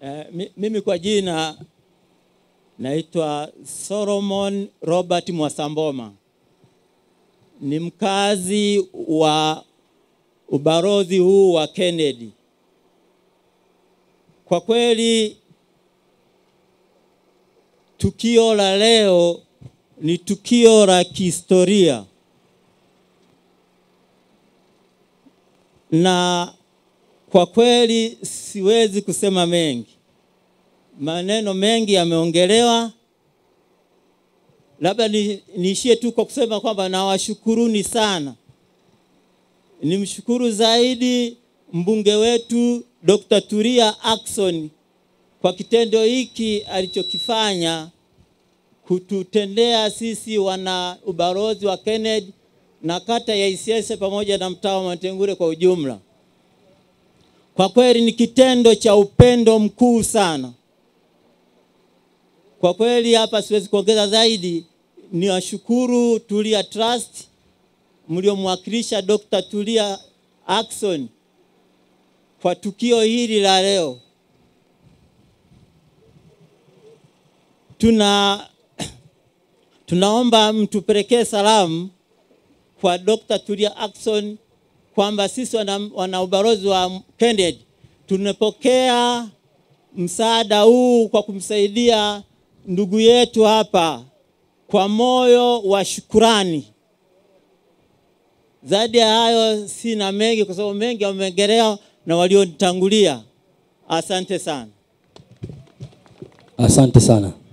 Eh, mi- mimi kwa jina naitwa Solomon Robert Mwasamboma, ni mkazi wa ubalozi huu wa Kennedy. Kwa kweli tukio la leo ni tukio la kihistoria na kwa kweli siwezi kusema mengi, maneno mengi yameongelewa. Labda ni- niishie tu kwa kusema kwamba nawashukuruni sana. Nimshukuru zaidi mbunge wetu Dr. Tulia Ackson kwa kitendo hiki alichokifanya kututendea sisi wana ubalozi wa Kennedy na kata ya Isyesye pamoja na mtaa wa Matengure kwa ujumla. Kwa kweli ni kitendo cha upendo mkuu sana. Kwa kweli hapa siwezi kuongeza zaidi, ni washukuru Tulia Trust mliomwakilisha Dr. Tulia Ackson kwa tukio hili la leo. Tuna tunaomba mtupelekee salamu kwa Dr. Tulia Ackson kwamba sisi wana, wana ubalozi wa Kennedy tunapokea msaada huu kwa kumsaidia ndugu yetu hapa kwa moyo wa shukurani. Zaidi ya hayo sina mengi, kwa sababu mengi wameongelewa na walionitangulia. Asante sana. Asante sana.